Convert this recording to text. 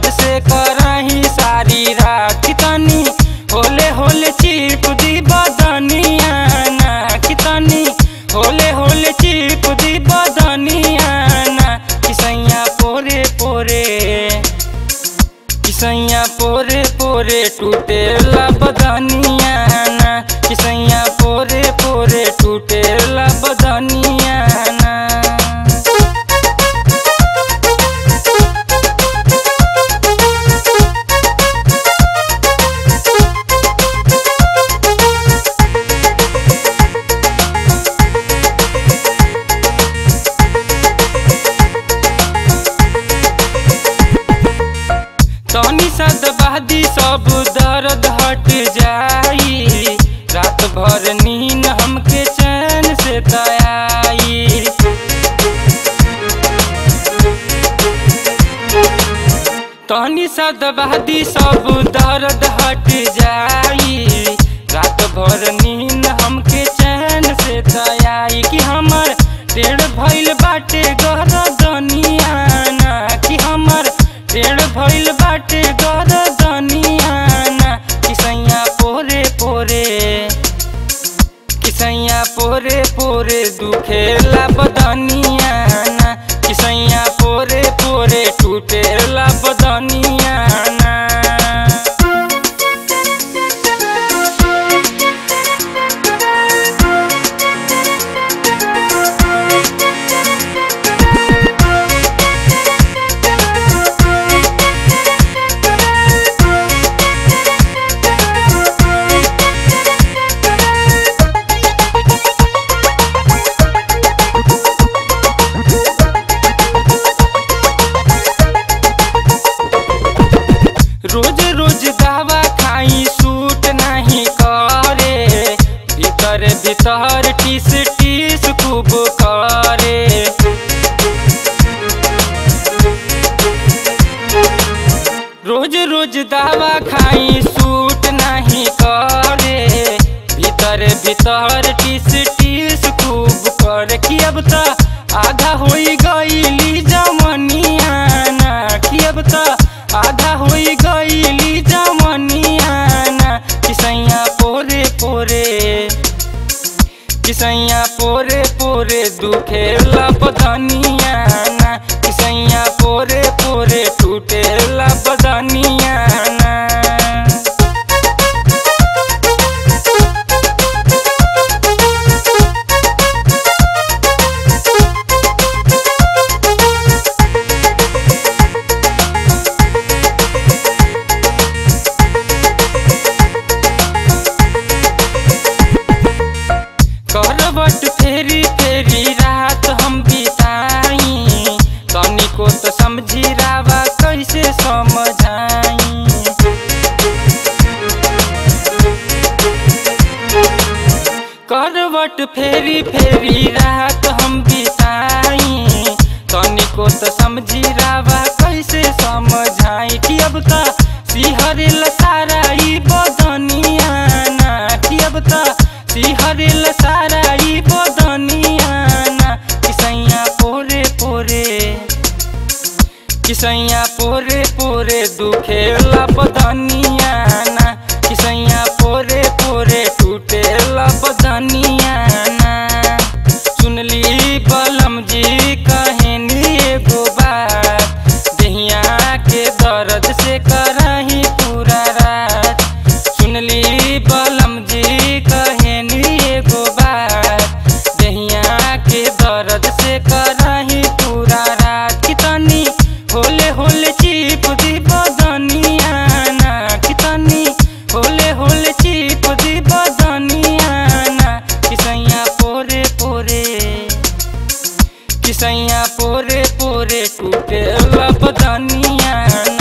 दर्द से करही सारी रात कितनी होले होले चिप दी बदनिया ना कितनी होले होले चिप दी बदनिया ना किसैया पोरे पोरे किसैया पोरे पोरे टूटेला बदनिया ना किसैया पोरे पोरे टूटेला बदनिया ना तनी सदबादी सब दर्द हट जाई रात भर नींद हमके चैन से तयाई तनी सदबादी सब दर्द हट जाई रात भर नींद हमके चैन से तयाई कि हमर टेढ़ भइल बाटे गरदनिया ना कि हमर टेढ़ भइल बाटे गरदनिया ना किसैया पोरे पोरे किसैया पोरे पोरे दुखेला बदनिया ना किसैया पोरे पोरे टूटेला बदनिया ना रोज रोज दवा खाई सूट नहीं करे भीतर भीतर टीस टीस खूब करे रोज रोज दवा खाई सूट नहीं करे भीतर भीतर टीस टीस खूब करे कि अब त आधा होई गईली जमनिया ना कि अब त आधा होई गईली जमनिया ना किसैया पोरे पोरे किसैया पोरे पोरे दुखेला बदनिया ना किसैया पोरे पोरे टूटेला बदनिया ना करवट फेरी फेरी रात हम बिताई तनिको तो समझी रावा कैसे समझाई करवट फेरी फेरी रात हम बिताई तनिको तो समझी रावा कैसे समझाई कि अब त सिहरिल सारा ई बदनिया ना कि अब त सिहरिल सारा ई बदनिया ना किसैया पोरे पोरे किसैया पोरे पोरे दुखेला बदनिया ना किसैया पोरे पोरे टूटेला बदनिया ना सुनली बलम जी कहनी एगो बात दहिया के दर्द से करही पूरा रात सुनली बलम जी कहनी एगो बात दहिया के दर्द से करही पूरा रात कितनी होले होले चिप दी बदनिया ना कितनी होले होले चिप दी बदनिया ना किसैया पोरे पोरे किसैया पोरे पोरे टूटे बदनिया